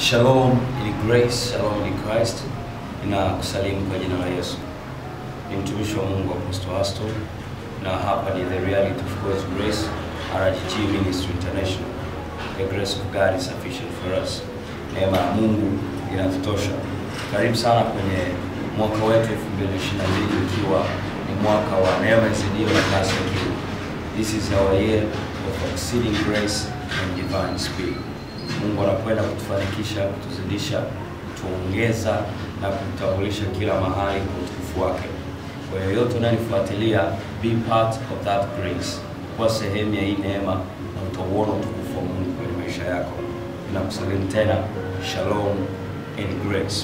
Shalom in grace, shalom in Christ. Ninakusalimu kwa jina la Yesu. Ni mtumishi wa Mungu Apostle Aston na hapa ni The Reality of God's Grace RGG Ministry International. The grace of God is sufficient for us. Neema ya Mungu inatutosha. Karibu sana kwenye mwaka wetu 2022 ikiwa ni mwaka wa neema izidio na kasi ya juu. This is our year of exceeding grace and divine speed. Mungu anakwenda kutufanikisha, kutuzidisha, kutuongeza na kutambulisha kila mahali kwa utukufu wake. Kwa yoyote unanifuatilia, be part of that grace, kuwa sehemu ya hii neema na utauona utukufu wa Mungu kwenye maisha yako. Ninakusalimu tena, shalom and grace.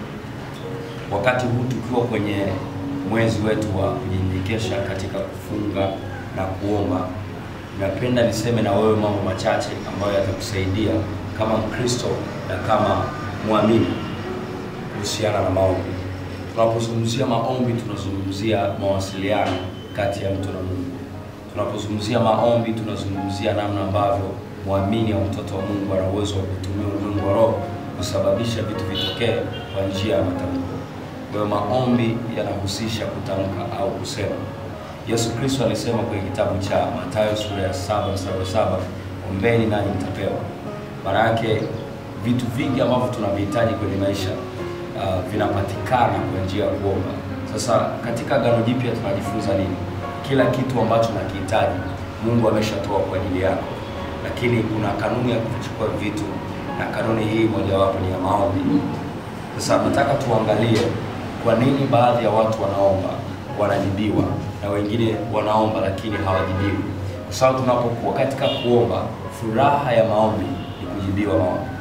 Wakati huu tukiwa kwenye mwezi wetu wa kujinyenyekesha katika kufunga na kuomba, napenda niseme na wewe mambo machache ambayo yatakusaidia kama Mkristo na kama mwamini kuhusiana na maombi. Tunapozungumzia maombi, tunazungumzia mawasiliano kati ya mtu na Mungu. Tunapozungumzia maombi, tunazungumzia namna ambavyo mwamini au mtoto wa Mungu ana uwezo wa kutumia ulimwengu wa roho kusababisha vitu vitokee kwa njia ya matamko. Kwa hiyo maombi yanahusisha kutamka au kusema. Yesu Kristo alisema kwenye kitabu cha Mathayo sura ya saba mstari wa saba ombeni nanyi mtapewa. Maana yake vitu vingi ambavyo tunavihitaji kwenye maisha uh, vinapatikana kwa njia ya kuomba. Sasa katika Agano Jipya tunajifunza nini? Kila kitu ambacho nakihitaji Mungu ameshatoa kwa ajili yako, lakini kuna kanuni ya kuchukua vitu, na kanuni hii mojawapo ni ya maombi. Sasa nataka tuangalie kwa nini baadhi ya watu wanaomba wanajibiwa na wengine wanaomba lakini hawajibiwi, kwa sababu tunapokuwa katika kuomba, furaha ya maombi ni kujibiwa maombi.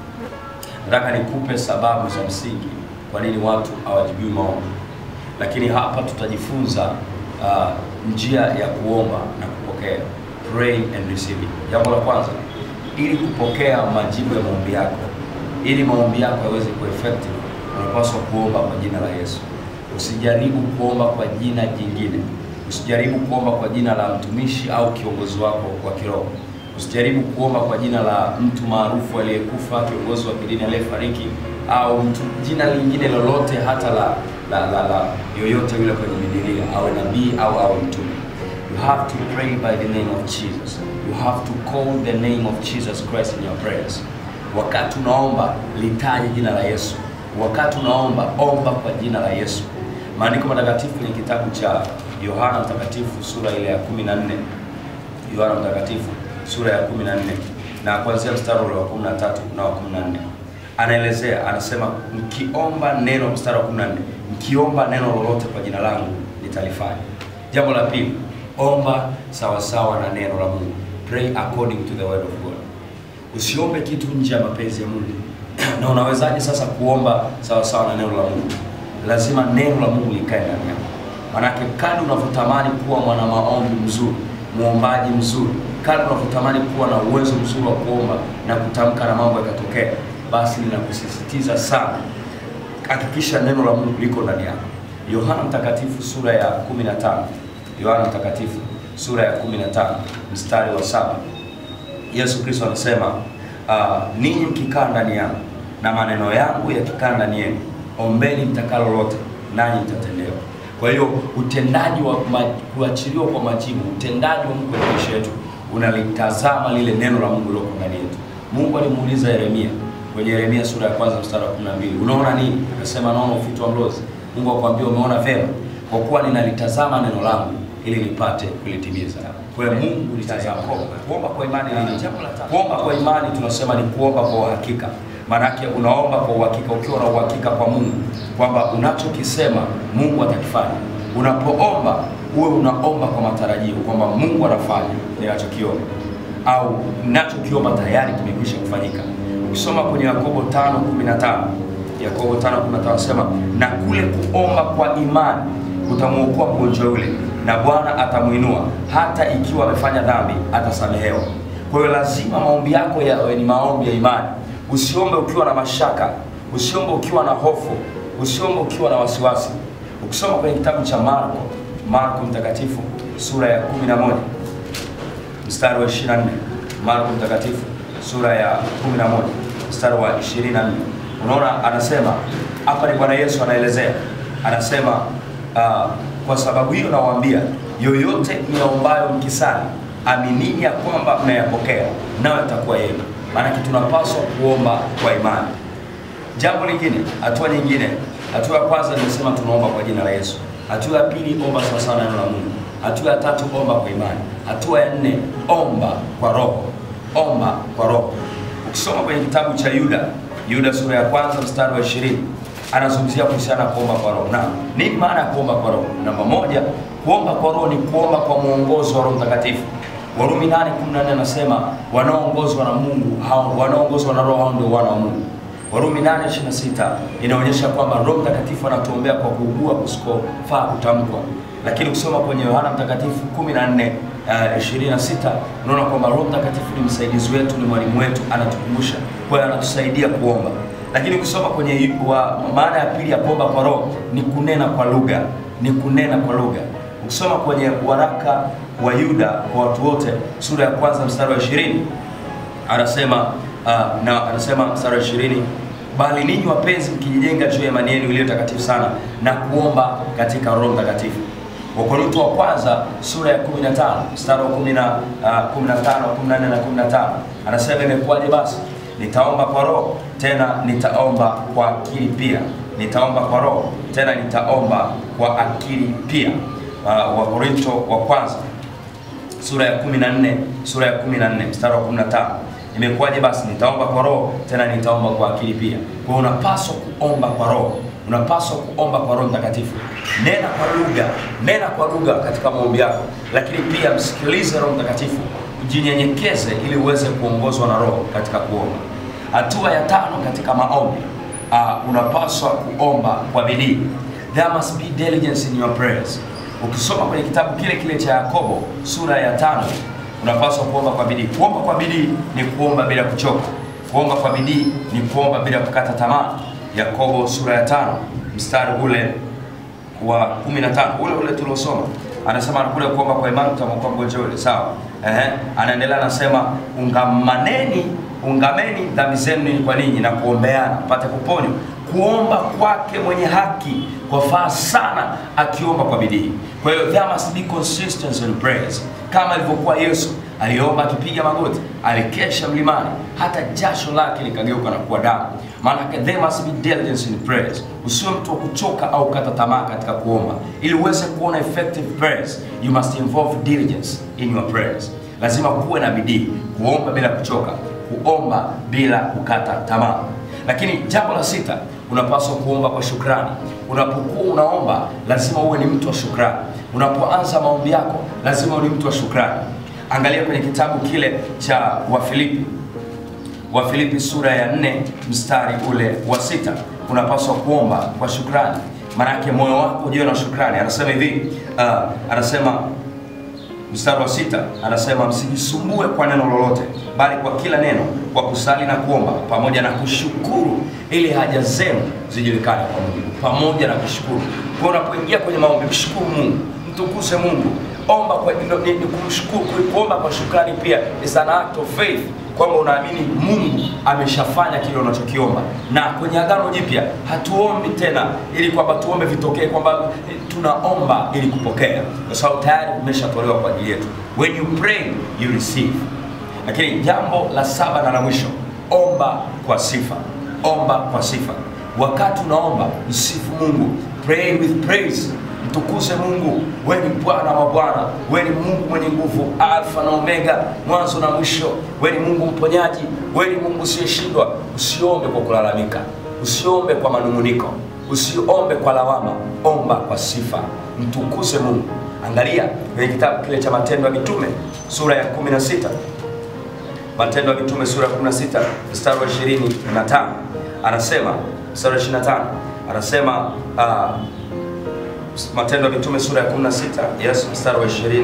Nataka nikupe sababu za msingi kwa nini watu hawajibiwi maombi, lakini hapa tutajifunza uh, njia ya kuomba na kupokea, pray and receive. Jambo la kwanza, ili kupokea majibu ya maombi yako, ili maombi yako yaweze kuwa effective, unapaswa kuomba kwa jina la Yesu. Usijaribu kuomba kwa jina jingine. Usijaribu kuomba kwa jina la mtumishi au kiongozi wako wa kiroho. Usijaribu kuomba kwa jina la mtu maarufu aliyekufa, kiongozi wa kidini aliyefariki, au mtu jina lingine lolote, hata la la, la, la yoyote yule kwenye Biblia, awe nabii au awe mtume. You have to pray by the name of Jesus. You have to call the name of Jesus Christ in your prayers. Wakati unaomba litaje jina la Yesu. Wakati unaomba omba kwa jina la Yesu. Maandiko matakatifu kwenye kitabu cha Yohana Mtakatifu sura ile ya 14. Yohana Mtakatifu sura ya 14 na kuanzia mstari ule wa 13 na wa 14. Anaelezea, anasema mkiomba neno, mstari wa 14, mkiomba neno lolote kwa jina langu nitalifanya. Jambo la pili, omba sawasawa na neno la Mungu. Pray according to the word of God. Usiombe kitu nje ya mapenzi ya Mungu. na unawezaje sasa kuomba sawasawa na neno la Mungu? Lazima neno la Mungu likae ndani yako. Manake kadri unavyotamani kuwa mwana maombi mzuri, muombaji mzuri, kadri unavyotamani kuwa na uwezo mzuri wa kuomba na kutamka na mambo yakatokea, basi ninakusisitiza sana, hakikisha neno la Mungu liko ndani yako. Yohana Mtakatifu sura ya 15. Yohana Mtakatifu sura ya 15 mstari wa saba. Yesu Kristo anasema uh, ninyi mkikaa ndani yangu na maneno yangu yakikaa ndani yenu, ombeni mtakalo lote, nanyi mtatendewa. Kwa hiyo utendaji wa ma, kuachiliwa kwa majibu, utendaji wa Mungu kwenye maisha yetu unalitazama lile neno la Mungu liloko ndani yetu. Mungu alimuuliza Yeremia kwenye Yeremia sura ya kwanza mstari wa 12, unaona nini? Akasema naona ufito wa mlozi. Mungu akwambia umeona vema, kwa kuwa ninalitazama neno langu ili nipate kulitimiza. Kwa hiyo Mungu litazama. Kuomba kwa imani ni nini? Kuomba kwa imani tunasema ni kuomba kwa uhakika. Maanake unaomba kwa uhakika, ukiwa na uhakika kwa Mungu kwamba unachokisema Mungu atakifanya. Unapoomba uwe unaomba kwa matarajio kwamba Mungu anafanya ninachokiomba au ninachokiomba tayari kimekwisha kufanyika. Ukisoma kwenye Yakobo 5:15, Yakobo 5:15 anasema na kule kuomba kwa imani utamwokoa mgonjwa yule na Bwana atamuinua, hata ikiwa amefanya dhambi atasamehewa. Kwa hiyo lazima maombi yako yawe ni maombi ya imani. Usiombe ukiwa na mashaka, usiombe ukiwa na hofu, usiombe ukiwa na wasiwasi. Ukisoma kwenye kitabu cha Marko, Marko mtakatifu sura ya 11 mstari wa 24, Marko mtakatifu sura ya 11 mstari wa 24 unaona anasema hapa ni bwana yesu anaelezea anasema uh, kwa sababu hiyo nawaambia yoyote niyaombayo mkisali aminini ya kwamba mnayapokea nayo yatakuwa yenu maanake tunapaswa kuomba kwa imani jambo lingine hatua nyingine hatua ya kwanza nimesema tunaomba kwa jina la yesu hatua ya pili omba sawasawa na neno la mungu hatua ya tatu omba kwa imani hatua ya nne omba kwa roho omba kwa roho ukisoma kwenye kitabu cha yuda yuda sura ya kwanza mstari wa ishirini anazungumzia kuhusiana na kuomba kwa roho na nini maana ya kuomba kwa roho namba moja kuomba kwa roho ni kuomba kwa mwongozo wa roho mtakatifu warumi 8:14 anasema wanaoongozwa na mungu hao wanaoongozwa na roho hao ndio wana wa mungu warumi 8:26 inaonyesha kwamba roho mtakatifu anatuombea kwa kuugua kusikofaa kutamkwa lakini ukisoma kwenye yohana mtakatifu 14 uh, 26 unaona kwamba roho mtakatifu ni msaidizi wetu ni mwalimu wetu anatukumbusha kwa hiyo anatusaidia kuomba lakini ukisoma kwenye wa, maana ya pili ya kuomba kwa roho ni kunena kwa lugha ni kunena kwa lugha ukisoma kwenye waraka wa yuda kwa watu wote sura ya kwanza mstari wa ishirini anasema uh, na anasema mstari wa ishirini bali ninyi wapenzi mkijijenga juu ya imani yenu iliyo takatifu sana na kuomba katika roho mtakatifu wakorinto wa kwanza sura ya 15 mstari wa 10 uh, 15 14 na 15 anasema imekuwaje basi nitaomba kwa roho tena nitaomba kwa akili pia nitaomba kwa roho tena nitaomba kwa akili pia uh, wakorinto wa kwanza sura ya 14 sura ya 14 mstari wa 15 imekuwaje basi nitaomba kwa roho tena nitaomba kwa akili pia kwa hiyo unapaswa kuomba kwa roho unapaswa kuomba kwa roho mtakatifu nena kwa lugha nena kwa lugha katika maombi yako lakini pia msikilize roho mtakatifu jinyenyekeze ili uweze kuongozwa na roho katika kuomba hatua ya tano katika maombi uh, unapaswa kuomba kwa bidii there must be diligence in your prayers ukisoma kwenye kitabu kile kile cha yakobo sura ya tano unapaswa kuomba kwa bidii kuomba kwa bidii ni kuomba bila kuchoka kuomba kwa bidii ni kuomba bila kukata tamaa yakobo sura ya tano mstari ule wa 15 ule ule tuliosoma anasema kule kuomba kwa imani tutamwokoa mgonjwa yule sawa ehe anaendelea anasema ungamaneni ungameni dhambi zenu ninyi kwa ninyi na kuombeana mpate kuponywa kuomba kwake mwenye haki kwafaa sana akiomba kwa bidii kwa hiyo there must be consistency in prayers kama ilivyokuwa yesu aliomba akipiga magoti alikesha mlimani hata jasho lake likageuka na kuwa damu maanake there must be diligence in prayers usiwe mtu wa kuchoka au kata tamaa katika kuomba ili uweze kuona effective prayers you must involve diligence in your prayers lazima kuwe na bidii kuomba bila kuchoka kuomba bila kukata tamaa lakini jambo la sita unapaswa kuomba kwa shukrani unapokuwa unaomba lazima uwe ni mtu wa shukrani unapoanza maombi yako lazima uwe ni mtu wa shukrani angalia kwenye kitabu kile cha wafilipi wafilipi sura ya nne mstari ule wa sita unapaswa kuomba kwa shukrani maanake moyo wako ujiwe na shukrani anasema hivi uh, anasema mstari wa sita anasema msijisumbue kwa neno lolote bali kwa kila neno kwa kusali na kuomba pamoja na kushukuru ili haja zenu zijulikane kwa mungu pamoja na kushukuru kwa unapoingia kwenye maombi mshukuru mungu mtukuze mungu omba kwa ni, ni kumshukuru kuomba kwa shukrani pia is an act of faith kwamba unaamini mungu ameshafanya kile unachokiomba na kwenye agano jipya hatuombi tena ili kwamba tuombe vitokee kwamba tunaomba ili kupokea kwa sababu tayari vimeshatolewa kwa ajili yetu when you pray you receive lakini jambo la saba na la mwisho omba kwa sifa omba kwa sifa wakati unaomba msifu mungu pray with praise mtukuze mungu we ni bwana wa bwana we ni mungu mwenye nguvu alfa na omega mwanzo na mwisho we ni mungu mponyaji we ni mungu usiyeshindwa usiombe kwa kulalamika usiombe kwa manunguniko usiombe kwa lawama omba kwa sifa mtukuze mungu angalia kwenye kitabu kile cha matendo ya mitume sura ya 16 matendo ya mitume sura ya 16 mstari wa 25 anasema mstari wa 25 anasema uh, matendo ya mitume sura ya 16 yes mstari wa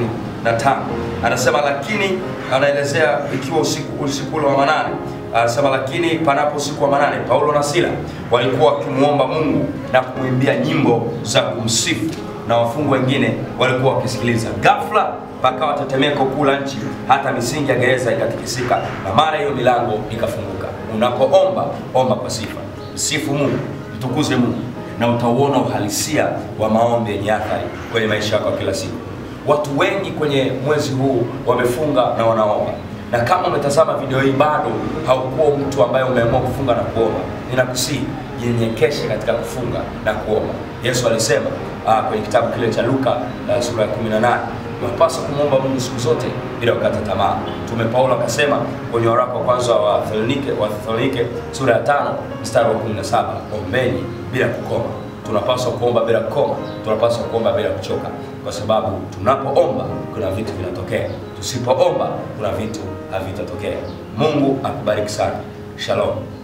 25 anasema lakini anaelezea ikiwa usiku usiku ule wa manane anasema lakini panapo usiku wa manane paulo na sila walikuwa wakimwomba mungu na kumwimbia nyimbo za kumsifu na wafungwa wengine walikuwa wakisikiliza ghafla pakawa tetemeko kuu la nchi hata misingi ya gereza ikatikisika na mara hiyo milango ikafunguka unapoomba omba kwa sifa, msifu Mungu, mtukuze Mungu, na utauona uhalisia wa maombi yenye athari kwenye maisha yako ya kila siku. Watu wengi kwenye mwezi huu wamefunga na wanaomba, na kama umetazama video hii bado haukuwa mtu ambaye umeamua kufunga na kuomba, ninakusihi jinyenyekeshe katika kufunga na kuomba. Yesu alisema ah, kwenye kitabu kile cha Luka uh, sura ya 18 unapaswa kumwomba Mungu siku zote bila kukata tamaa. Mtume Paulo akasema kwenye waraka wa kwanza wa Thesalonike wa Thesalonike sura ya tano mstari wa 17, ombeni bila kukoma. Tunapaswa kuomba bila kukoma, tunapaswa kuomba bila kuchoka, kwa sababu tunapoomba kuna vitu vinatokea, tusipoomba kuna vitu havitatokea. Mungu akubariki sana. Shalom.